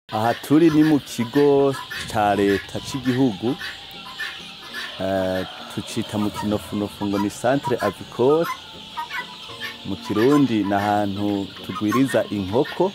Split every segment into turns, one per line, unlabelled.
aha turi ni mu kigo ca leta c'igihugu eh, tucita mu kinofunofu ngo ni centre avicole mu kirundi ni ahantu tugwiriza inkoko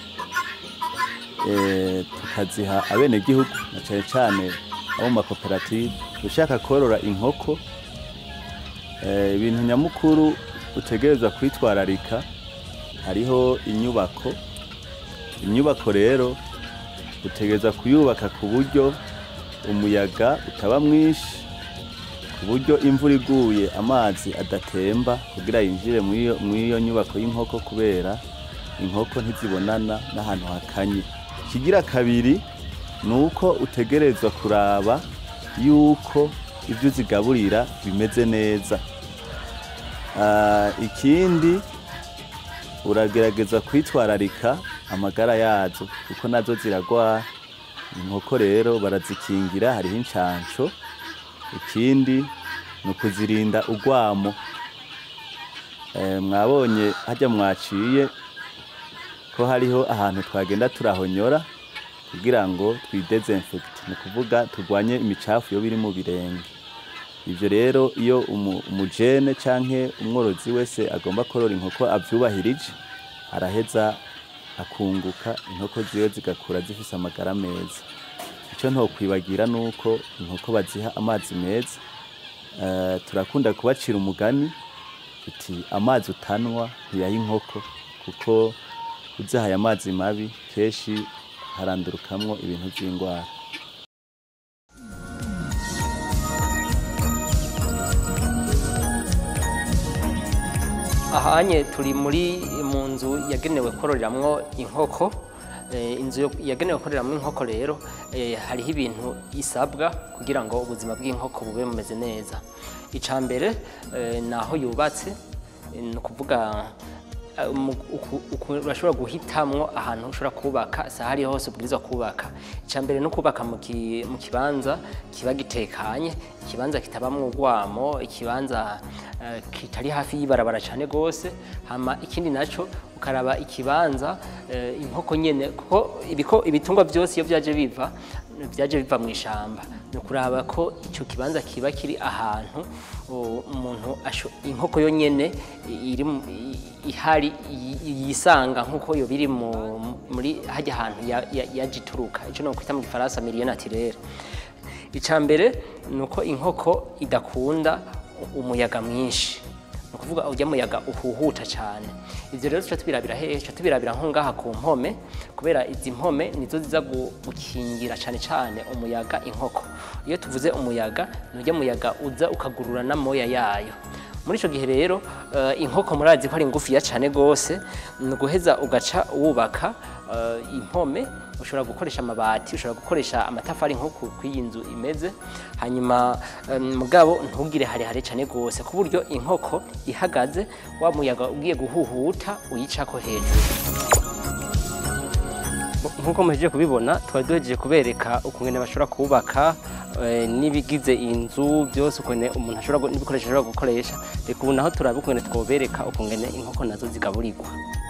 eh, tukaziha abenegihugu na cane cane abo mu makoperative ushaka korora inkoko eh, ibintu nyamukuru utegerezwa kwitwararika hariho inyubako inyubako rero utegereza kuyubaka ku buryo umuyaga utaba mwinshi ku buryo imvura iguye amazi adatemba kugira yinjire mw'iyo mw'iyo nyubako y'inkoko kubera inkoko ntizibonana n'ahantu hakanye ikigira kabiri ni uko utegerezwa kuraba yuko ibyo uzigaburira bimeze neza Ah, ikindi uragerageza kwitwararika amagara yazo kuko nazo ziragwara inkoko rero barazikingira hariho incanco ikindi ni ukuzirinda urwamo Eh, mwabonye harya mwaciye ko hariho ahantu twagenda turahonyora kugira ngo twidezinfekte ni ukuvuga turwanye imicafu yoba iri mu birenge ivyo rero iyo umu- umujene canke umworozi wese agomba korora inkoko avyubahirije araheza akunguka inkoko ziwe zigakura zifise amagara meza ico ntokwibagira nuko inkoko baziha amazi meza Eh, turakunda kubacira umugani tuti amazi utanwa ntiyaha inkoko kuko uzihaye amazi mabi kenshi harandurukamwo ibintu vy'ingwara
ahanye turi muri mu nzu yagenewe kororeramwo inkoko Eh, inzu yo- yagenewe kororeramwo inkoko rero eh, hariho ibintu isabwa kugira ngo ubuzima bw'inkoko bube bumeze neza ica mbere eh, ni aho yubatse eh, ni ukuvuga eh, mu- uku- uku- urashobora guhitamwo ahantu ushobora kubaka si ahari hose ubwirizwa kubaka icya mbere ni ukubaka mu ki- mu kibanza kiba gitekanye ikibanza kitabamwo urwamo ikibanza eh, kitari hafi y'ibarabara cyane rwose hama ikindi naco ukaraba ikibanza eh, inkoko nyene kuko ibiko ibitungwa byose iyo byaje biva byaje biva mu ishamba ni ukuraba ko icyo kibanza kiba kiri ahantu o, umuntu asho- inkoko yo nyene iri mu- i- ihari yi- yisanga nk'uko yo biri mu- muri hajya ahantu ya- ya- yaje ituruka icyo no kwita mu gifaransa milieu naturelle icya mbere ni uko inkoko idakunda umuyaga mwinshi ni ukuvuga ujya muyaga uhuhuta cyane ibyo rero tuca tubirabira hehe tuca tubirabira nko ngaha ku mpome kubera izi mpome nizo ziza gu- gukingira cyane cyane umuyaga inkoko iyo tuvuze umuyaga ni ujya muyaga uza ukagurura n'amoya yayo muri icyo gihe rero eh, inkoko murazi ko ari ngufiya cyane rwose ni uguheza ugaca wubaka eh, impome ushobora gukoresha amabati ushobora gukoresha amatafari nk'uku kw'iyi nzu imeze hanyuma em, mugabo ntugire harehare cyane rwose ku buryo inkoko ihagaze wa muyaga ugiye guhuhuta uyicako hejuru nk'uko muhejeje kubibona twari duhejeje kubereka ukungene bashobora kubaka eh, n'ibigize inzu byose ukungene umuntu ashobora gu- n'ibikoresho ashobora gukoresha reka ubu naho turabe ukungene twobereka ukungene inkoko nazo zigaburirwa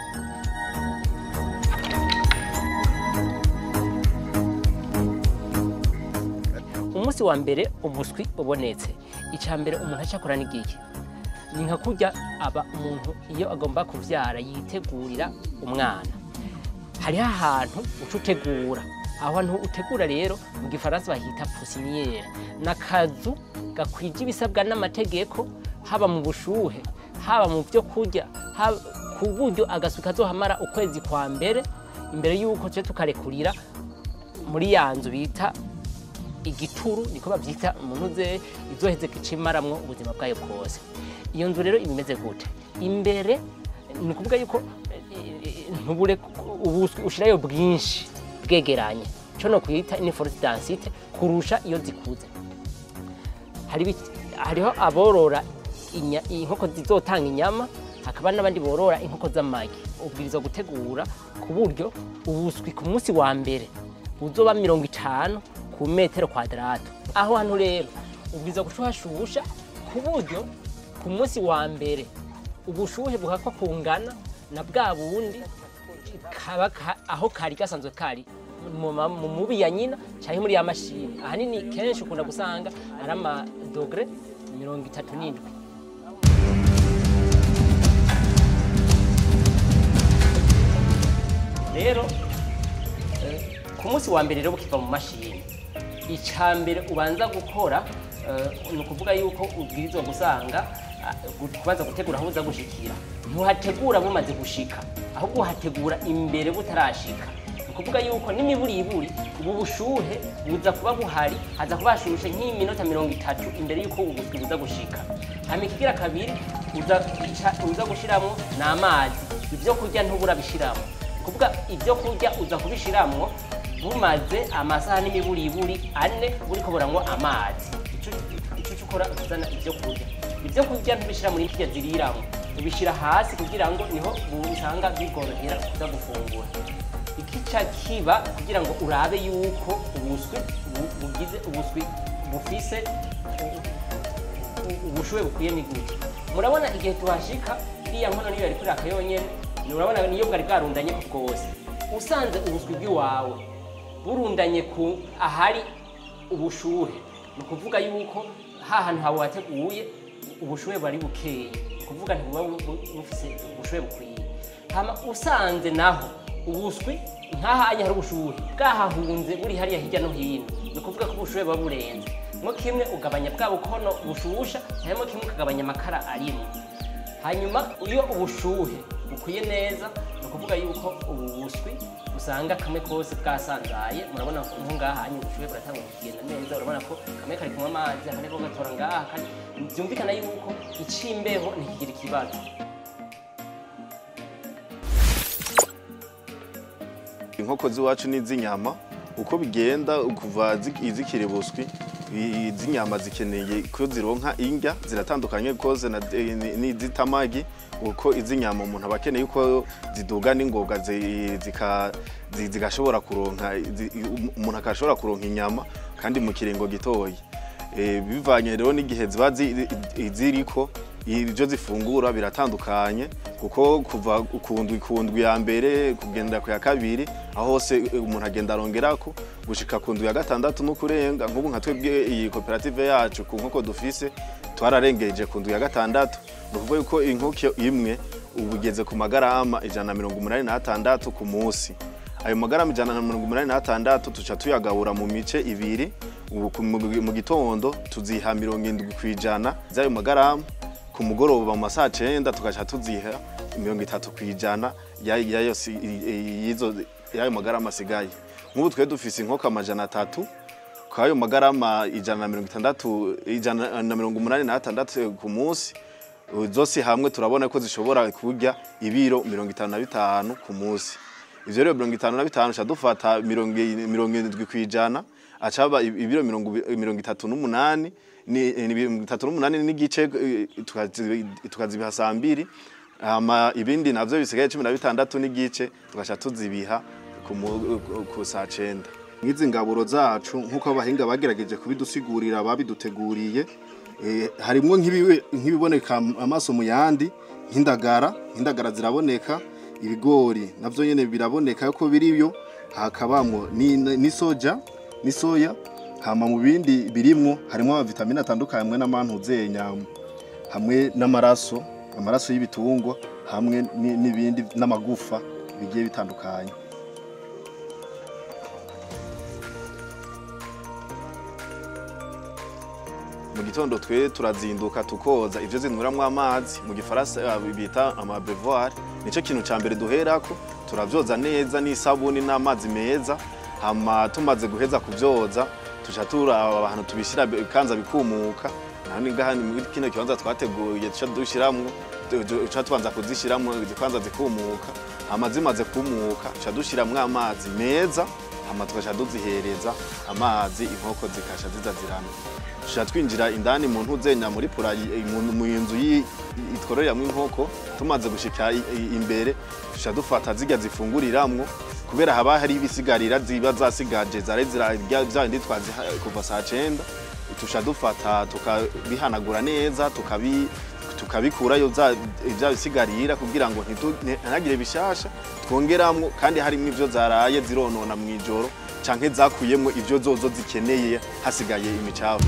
umunsi wa mbere umuswi ubonetse icya mbere umuntu acyakora n'igiki ni nka kurya aba umuntu iyo agomba kubyara yitegurira umwana hariho ahantu uca utegura aho hantu utegura rero mu gifaransa bahita pusiniyeri ni akazu gakwije ibisabwa n'amategeko haba mu bushuhe haba mu byo kurya haba- ku buryo agaswi kazohamara ukwezi kwa mbere imbere y'uko tujya tukarekurira muri ya nzu bita igituru niko babyita umuntu uze izoheze icimaramwo ubuzima bwayo bwose iyo nzu rero iba imeze gute imbere ni ukuvuga yuko eh, ntubure ubuswi ushirayo bwinshi bwegeranye cyo no kuyita ni force densite kurusha iyo zikuze hari ibi- hariho aborora inya- inkoko zizotanga inyama hakaba n'abandi borora inkoko z'amagi ubwirizwa gutegura ku buryo ubuswi ku munsi wa mbere buzoba mirongo itanu ku metero kwadrato aho hantu rero ubwirizwa gushwashusha ku buryo ku munsi wa mbere ubushuhe buhakwa kungana na bwa bundi kaba ka- aho kari gasanzwe kari mu ma- mu mubi ya nyina cyangwa muri ya mashini ahanini kenshi ukunda gusanga ari amadogere mirongo itatu n'indwi rero eh, ku munsi wa mbere rero bukiva mu mashini icya mbere ubanza gukora eh, ni ukuvuga yuko ubwirizwa gusanga ah, gu- kubanza gutegura aho uza gushikira ntuhategura bumaze gushika ahubwo uhategura imbere butarashika ni ukuvuga yuko n'imiburiburi ubu bushuhe buza kuba buhari haza kuba hashushe nk'iminota mirongo itatu imbere y'uko ubuswi buza gushika hama ikigira kabiri uza ica- uza gushiramwo ni amazi ibyo kurya ntubura bishiramo kuvuga ibyo kurya uza kubishiramwo bumaze amasaha n'imiburiburi ane buriko buranywa amazi Ico- ico uca ukora uzana ibyo kurya ibyo kurya ntubishira muri kirya ziriramo ubishira hasi kugira ngo niho usanga bigorohera kuza gufungura ikica kiba kugira ngo urabe yuko ubuswi bu- bugize ubuswi bufise u- ubushuhe bukwiye ni gute murabona igihe tuhashika iriya nkono niyo yari kuraka yonyene murabona niyo bwari bwarundanye ku bwose usanze ubuswi bw'iwawe burundanye ku ahari ubushuhe ni ukuvuga yuko ha hantu hawe wateguye ubushuhe bari bukeye ni ukuvuga ntibuba bu- bu- bufise ubushuhe bukwiye hama usanze naho ubuswi nk'ahanya hari ubushuhe bwahahunze buri hariya hirya no hino ni ukuvuga ko ubushuhe buba burenze mo kimwe ugabanya bwa bukono bushusha hanyuma kimwe ukagabanya amakara arimo hanyuma iyo ubushuhe bukwiye neza ni ukuvuga yuko ubu buswi usanga kamwe kose bwasanzaye murabona ko nko ngaha hanyuma ubushuhe buratangira kugenda neza urabona ko kamwe kari kunywa amazi akandi ko gatora ngaha akandi byumvikana yuko icimbeho ntikigira ikibazo
inkoko z'iwacu n'iz'inyama uko bigenda kuva zi- izikiri buswi i- iz'inyama zikeneye ko zironka indya ziratandukanye koze n'iz'itamagi uko iz'inyama umuntu aba akeneye ko ziduga n'ingoga zi- zika- zi- zigashobora kuronka zi- umuntu akashobora kuronka inyama kandi mu kiringo gitoya Eh, bivanye rero n'igihe ziba zi- ziriko ibyo zifungura biratandukanye kuko kuva ku ndwi ku ndwi ya mbere kugenda ku ya kabiri aho hose umuntu agenda arongerako gushika ku ndwi ya gatandatu no kurenga nk'ubu nka twebwe iyi koperative yacu ku nkoko dufise twararengeje ku ndwi ya gatandatu ni ukuvuga yuko inkoko imwe ubu igeze ku magarama ijana na mirongo umunani n'atandatu ku munsi ayo magarama ijana na mirongo umunani n'atandatu tuca tuyagabura mu mice ibiri ubu ku- mu mu gitondo tuziha mirongo indwi ku ijana z'ayo magarama ku mugoroba mu masaha cenda tugaca tuziha mirongo itatu ku ijana ya- yayo si- i- y'izo- y'ayo magarama asigaye nk'ubu twe dufise inkoko amajana atatu kwayo magarama ijana na mirongo itandatu ijana na mirongo umunani n'atandatu ku munsi zose hamwe turabona ko zishobora kurya ibiro mirongo itanu na bitanu ku munsi ivyo rero mirongo itanu na bitanu ca dufata mirongo i- mirongo irindwi ku ijana acaba ibiro mirongo ibi- mirongo itatu n'umunani ni ni mirongo itatu n'umunani n'igice eh, tukazi- tukazibiha saa mbiri hama ibindi navyo bisigaye cumi na bitandatu n'igice tugaca tuzibiha ku mu- ku- ku saa cenda nk'izi ngaburo zacu nk'uko abahinga bagerageje kubidusigurira babiduteguriye eh, harimwo nk'ibiwe- nk'ibiboneka amaso mu yandi nk'indagara nk'indagara ziraboneka ibigori navyo nyene biraboneka ko biriyo hakabamwo ni- n'isoja n'isoya hama mu bindi birimwo harimwo amavitamine atandukanye hamwe n'amantuzenya hamwe n'amaraso amaraso y'ibitungwa hamwe ni- n'ibindi n'amagufa bigiye bitandukanye mu gitondo twe turazinduka tukoza ivyo zinyweramwo amazi mu gifaransa eh, bita amabevoir nico kintu ca mbere duherako turavyoza neza n'isabuni n'amazi meza hama tumaze guheza kuvyoza tuca turaba ahantu tubishira bikanza bikumuka nani ngaha ni muri kino kibanza twateguye tuca dushiramwo tu- tu- tuca tubanza kuzishiramwo zikanza zikumuka hama zimaze kumuka tuca dushiramwo amazi meza hama tugaca tuzihereza amazi inkoko zikasha ziza ziramye tuca twinjira indani mu ntuzenya muri pura i- mu mu nzu yi- itwororeramwo inkoko tumaze gushika i- i- imbere tuca dufata zirya zifunguriramwo kubera haba hari ibisigarira ziba zasigaje zari zirarya vya bindi twaziha kuva saa cenda tuca dufata tukabihanagura neza tukabi tukabikurayo za- vya bisigarira kugira ngo ntitu- ntihagire bishasha twongeramwo kandi harimo ivyo zaraye zironona mu ijoro canke zakuyemwo ivyo zozo zikeneye hasigaye imicafu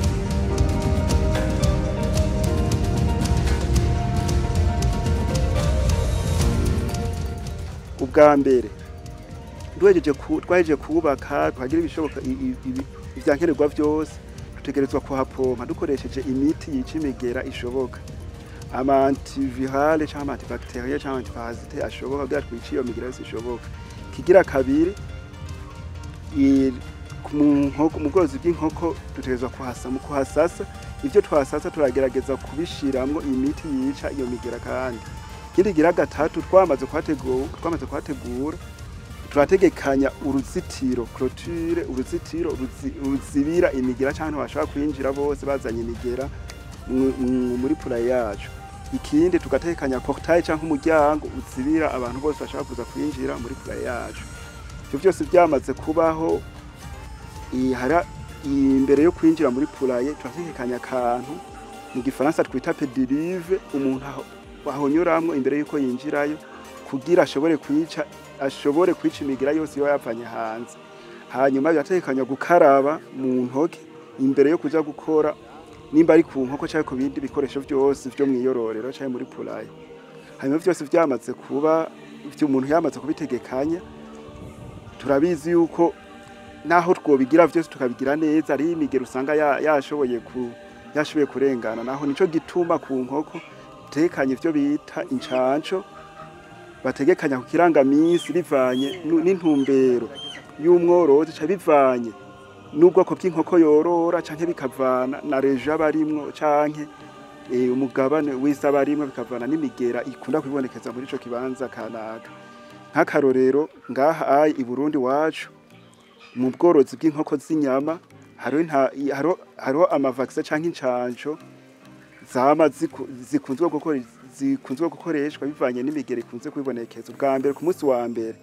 ubwa mbere duhejeje ku- twahejeje kubaka twagira ibishoboka i- i- ibi- ivyankenerwa vyose dutegerezwa kuhapompa dukoresheje imiti yica imigera ishoboka ama antivirale canke ama antibacteriel canke antiparasite ashoboka kugira twice iyo migera yose ishoboka kigira kabiri i- ku- mu nkoko- mu bworozi bw'inkoko dutegerezwa kuhasa mu kuhasasa ivyo twasasa turagerageza kubishiramwo imiti yica iyo migera kandi ikindi gira gatatu twamaze kuhategura twamaze kuhategura turategekanya uruzitiro clôture uruzitiro ruzi- ruzibira imigera cyangwa bashobora kwinjira bose bazanye imigera mu- mu- muri pula yacu ikindi tugategekanya portail cyangwa umuryango uzibira abantu bose bashaka kuza kwinjira muri pula yacu ivyo byose byamaze kubaho i- hara- imbere yo kwinjira muri pulaye turategekanya akantu mu gifaransa twita pedirive umuntu aho ahonyuramwo imbere yuko yinjirayo kugira ashobore kwica ashobore kwica imigira yose iyo yapfanye hanze hanyuma birategekanywa gukaraba mu ntoke imbere yo kuja gukora nimba ari ku nkoko cyangwa ku bindi bikoresho byose byo mu iyororero cyangwa muri pulaye hanyuma byose byamaze kuba ibyo umuntu yamaze kubitegekanya turabizi yuko naho twobigira byose tukabigira neza ari imigero usanga ya- yashoboye ku yashoboye kurengana naho nico gituma ku nkoko tekanye ivyo bita incanco bategekanya ku kirangamisi bivanye nu- n'intumbero y'umworozi ca bivanye n'ubwoko bw'inkoko yorora canke bikavana na rejo aba arimwo canke eh, umugabane w'isi aba arimwo bikavana n'imigera ikunda kwibonekeza muri ico kibanza kanaka nk'akarorero ngaha ayi i Burundi wacu mu bworozi bw'inkoko z'inyama hariho inta- hariho- hariho amavakisi canke incanco zama ziku- zikunzwe gukora zikunzwe gukoreshwa bivanye n'imigero ikunze kwibonekeza ubwa mbere ku munsi wa mbere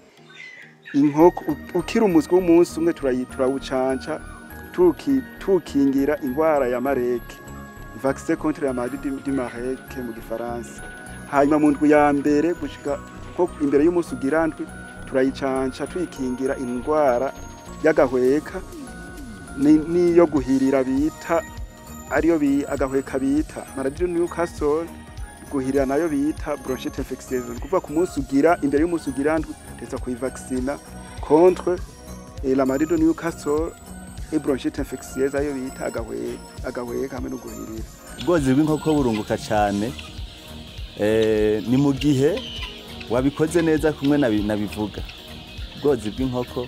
inkoko u- ukiri umuswi w'umunsi umwe turayi- turawucanca tuki- tukingira indwara ya mareke vaccin contre la maladie du du mareke mu gifaransa hanyuma mu ndwi ya mbere gushika nko imbere y'umunsi ugira ndwi turayicanca tuyikingira indwara y'agahweka ni- n'iyo guhirira bita ariyo bi agahweka bita maladie de Newcastle guhirira nayo bita bronchite infectieuse ni kuvuga ku munsi ugira imbere y'umunsi ugira ndwi ndetse kuyivaccina contre eh, la maladie de Newcastle et bronchite infectieuse ayo bita agahweka agahweka hamwe no guhirira
ubworozi bw'inkoko burunguka cyane Eh, ni mu gihe wabikoze neza kumwe nabi- nabivuga ubworozi bw'inkoko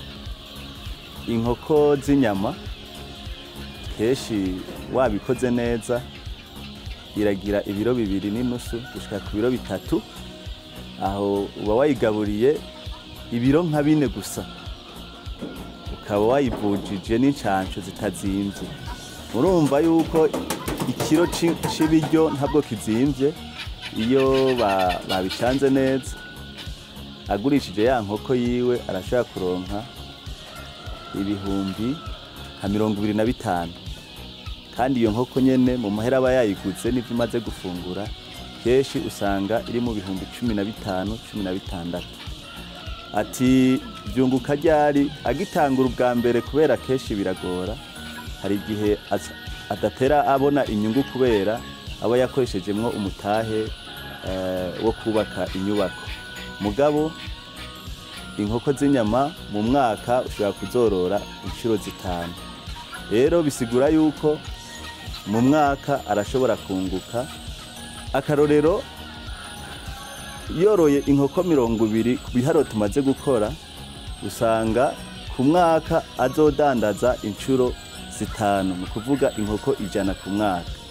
inkoko z'inyama kenshi wabikoze neza iragira ibiro bibiri n'inusu gushika ku biro bitatu aho uba wayigaburiye ibiro nka bine gusa ukaba wayivujije n'incanco zitazimvye murumva yuko ikiro ci- c'ibiryo ntabwo kizimvye iyo ba- babicanze neza agurishije ya nkoko yiwe arashobora kuronka ibihumbi nka mirongo ibiri na bitanu kandi iyo nkoko nyene mu mahera aba yayiguze n'ivyo imaze gufungura kenshi usanga iri mu bihumbi cumi na bitanu cumi na bitandatu ati byunguka ryari agitangura ubwa mbere kubera kenshi biragora hari igihe az- adatera abona inyungu kubera aba yakoreshejemwo umutahe eh, wo kubaka inyubako mugabo inkoko z'inyama mu mwaka ushobora kuzorora inshuro zitanu rero bisigura yuko mu mwaka arashobora kunguka akarorero yoroye inkoko mirongo ibiri ku biharo tumaze gukora usanga ku mwaka azodandaza inshuro zitanu ni ukuvuga inkoko ijana ku mwaka